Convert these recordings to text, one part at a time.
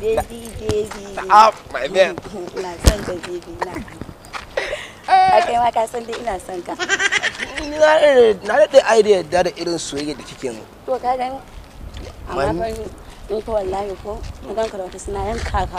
baby baby Ah, my man. ina son ka baby na a kai ma ka san dai ina son ka Ni na da- na daɗe idea da da irin soyayya da kike mu. to ka gani amma Man- fa in fa wallahi ko na ganka da wata suna yanka ka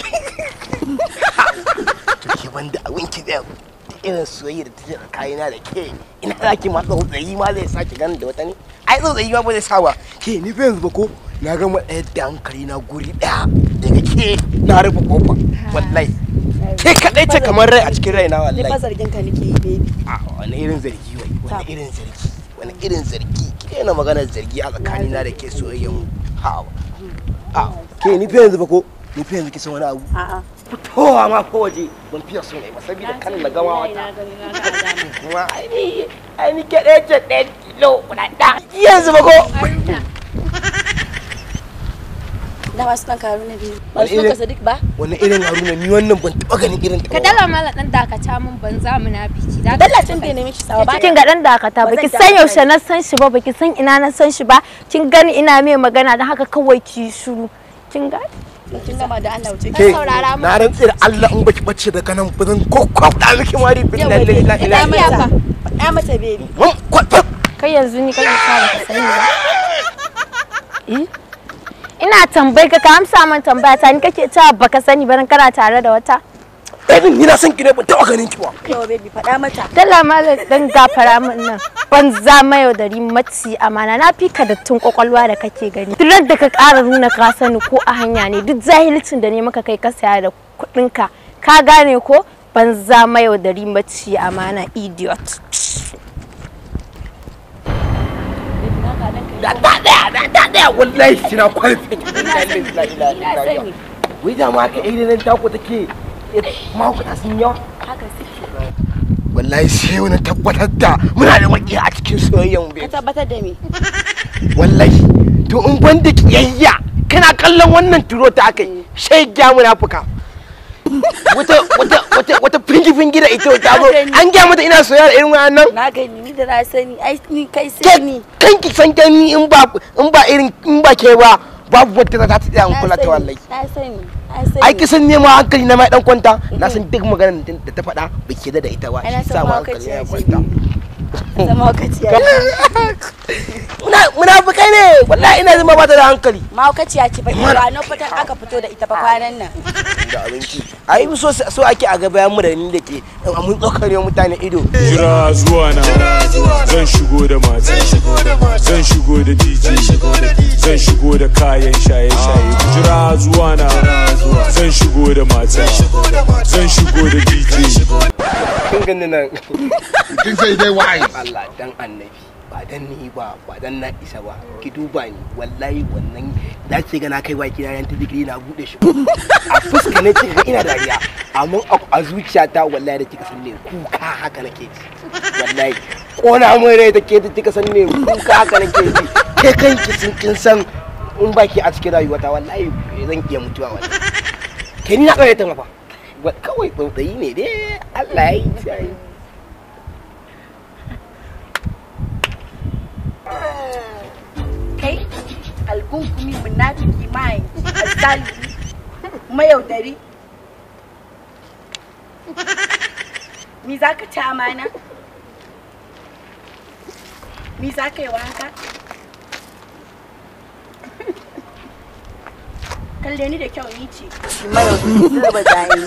To ke banda abin ki da irin soyayya da take tsakanina da ke. Ina za ki ma tsautsayi ma zai sake ganin da wata ne. Ai tsautsayi ma ba zai sa ba. Ke ni fa yanzu ba ko na gama ɗaya da hankali na guri ɗaya daga ke na rufe kofa. Wallahi. Ke kaɗai ce kamar rai a cikin raina ni fa wallahi. zargin ka nake yi baby A wani irin zargi wai wani Ta. irin zargi wani irin zargi ke na maganar zargi a tsakanina da ke soyayyen mu. Ha. A ke ni fa yanzu ba ko ni fa yanzu kisan wani abu. a'a fitowa ma ko waje ban fiye so ne ba saboda kan na gama wata na gani na ga alama kuma ai ai ni ke ɗaya ce ɗaya kilo guda ɗaya yanzu ba ko da wasu kan karu na biyu ba Wani su ka irin- sadiq ba wani irin haruna ni wannan ban taɓa ganin irin ta Ka ba. dala mala dan dakata mun banza munafiki. Da dallacin da ne miki sawa ba kin ga dan dakata Ba baki zan san dakata yaushe na san shi ba baki san ina na san shi ba kin gani ina mai magana don haka kawai ki shiru kin ga kin gama da Allah wuce ke saurara mu. na rantsi da Allah in baki bace daga nan ba zan kokwafta miki mari bin nan la ilaha illa faɗa Allah mata faɗa mata baby mun kwafta kai yanzu ni kake sa baka sani ba Eh? ina tambayi ka ka amsa min tambaya ta ni kake cewa baka sani ba dan kana tare da wata ɗaya ni na san ki ne ban taɓa ganin ki ba yawa baby faɗa mata dala malam dan gafara min nan ban za mayaudari maci amana na fi ka dattun kwakwalwa da kake gani duk da ka ƙara nuna ka sani ko a hanya ne duk zahilcin da ne maka kai ka saya da kuɗinka ka gane ko ban za mayaudari maci amana idiot da ta ɗaya da ta ɗaya wallahi kina kwalfe ki bin nan la ilaha illa Allah wai da ma ka irin tako take mahaukata sun yawa haka suke wallahi sai wani tabbatar da muna da maki a cikin soyayyen mu ka tabbatar da me wallahi to in ban da kiyayya kana kallon wannan turo ta akai shai gya munafuka wata wata wata wata fingi fingi da ita ta zo an gya mata ina soyayya da irin wannan na gani ni da na sani ai ni kai ke sai ni kanki san gani in ba in ba irin in ba ke ba babu wata za ta tsaya in na kula ta sani, wallahi na sani na sani ai kisan nema hankali na mai dan kwanta na san duk maganar da ta faɗa ba ke da ita ba Ai, na shi san sa ma mahaukaci hankali ya ya ce. kwanta zama wakaciya muna munafukai ne wallahi ina zama ba ta da hankali mahaukaciya ce ba ba na fitar aka fito da ita ba kwanan nan da abinci ai so so ake a ga bayan mu da ni da ke mun tsokare mutane ido jira zuwa na zan shigo da mata zan shigo da dj zan shigo da kayan shaye-shaye jira zuwa na zan shigo da mata zan shigo da dj kin gani nan Kin sai dai wa'ai. Allah dan annabi ba dan ni ba ba dan na isa ba ki duba ni wallahi wannan da ce ga na kai baki na yan ta digiri na bude shi a fuska ne kika ga ina dariya amma a- a zuciyata wallahi da kika san ne kuka haka nake ji wallahi kona mun rai da ke da kika san ne kuka haka nake ji ke kanki sun kin san in baki a cikin rayuwata wallahi zan iya mutuwa wallahi ke ni na kawai ta mafa Wa- kawai tsautsayi ne dai Allah ya yi sai kai algunkumi munafiki mai azalimi mayaudari mi za ka ci amana mi za ka yi wa haka kalle ni da kyau ni ce shi mayaudari zuba zai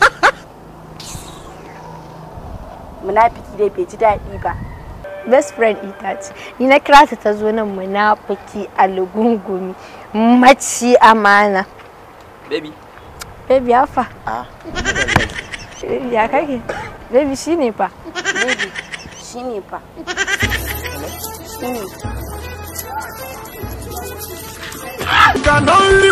munafiki dai bai ji daɗi ba best friend ita ce ni na kira ta ta zo nan munafiki algungumi maci amana Baby, baby ya fa a ya kake baby shine fa baby shi ne fa shi ne can only